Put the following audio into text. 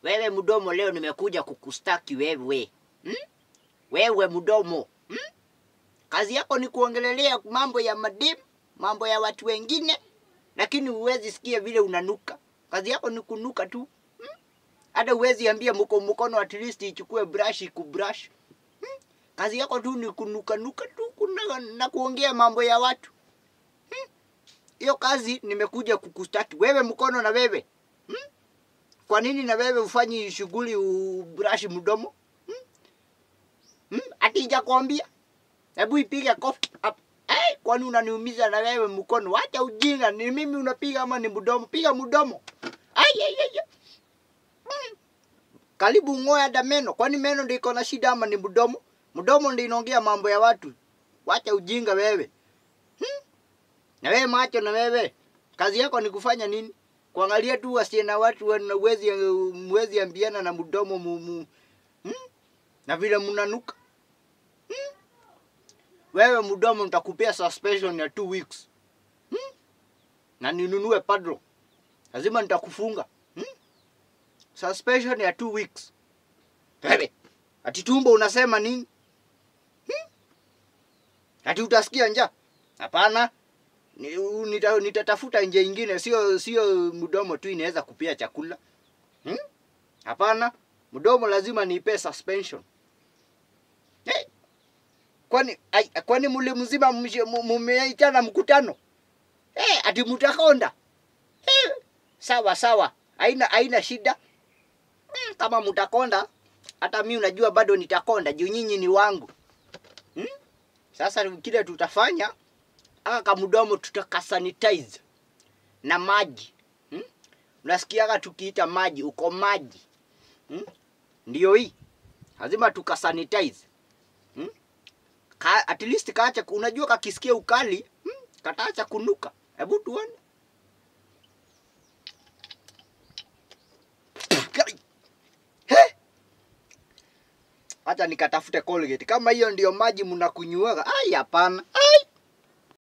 Wewe mdomo, leo nimekuja kukustaki wewe hmm? Wewe mdomo hmm? Kazi yako ni kuongelelea mambo ya mademu, mambo ya watu wengine, lakini huwezi sikia vile unanuka. Kazi yako ni kunuka tu hmm? Hata huwezi ambia mko mkono at least ichukue brush ikubrush hmm? Kazi yako tu ni kunuka nuka tu kuna, na kuongea mambo ya watu hiyo hmm? Kazi nimekuja kukustaki wewe mkono na wewe hmm? Kwa nini na wewe ufanyi shughuli ubrush mdomo hmm? Hmm? Ati sijakwambia Hebu ipige kofi hapa. Hey, kwani unaniumiza na wewe mkono? Wacha ujinga, ni mimi unapiga ama ni mdomo? Piga mdomo. Ai ai ai. Mm. Karibu ng'oe hata meno. Kwani meno ndio iko na shida ama ni mdomo? Mdomo ndio inaongea mambo ya watu. Wacha ujinga wewe. Hmm? Na wewe macho na wewe. Kazi yako ni kufanya nini? Kuangalia tu wasiye na watu wana uwezi mwezi ambiana na mdomo mu, mu. Hmm? Na vile mnanuka. Wewe mdomo nitakupea suspension ya two weeks hmm? na ninunue padlo, lazima nitakufunga hmm? suspension ya two weeks. Wewe ati tumbo unasema nini hmm? ati utasikia njaa? Hapana, ni- u- nita- nitatafuta nje ingine, sio sio mdomo tu inaweza kupea chakula hmm? Hapana, mdomo lazima niipe suspension hey! kwani ai, kwani muli mzima mshe- mu- mumeitana mkutano eh, ati mtakonda eh, sawa sawa, haina haina shida mm, kama mtakonda, hata mi unajua bado nitakonda juu nyinyi ni wangu hmm? Sasa kile tutafanya aka kamdomo tutakasanitize na maji hmm? Unasikiaga tukiita maji uko maji hmm? Ndio hii lazima tukasanitize hmm? ka, at least kaacha, unajua kakisikia ukali hmm, kataacha kunuka. Hebu tuone. Kai. He! Acha nikatafute Colgate. Kama hiyo ndio maji mnakunyuaga. Ai, hapana.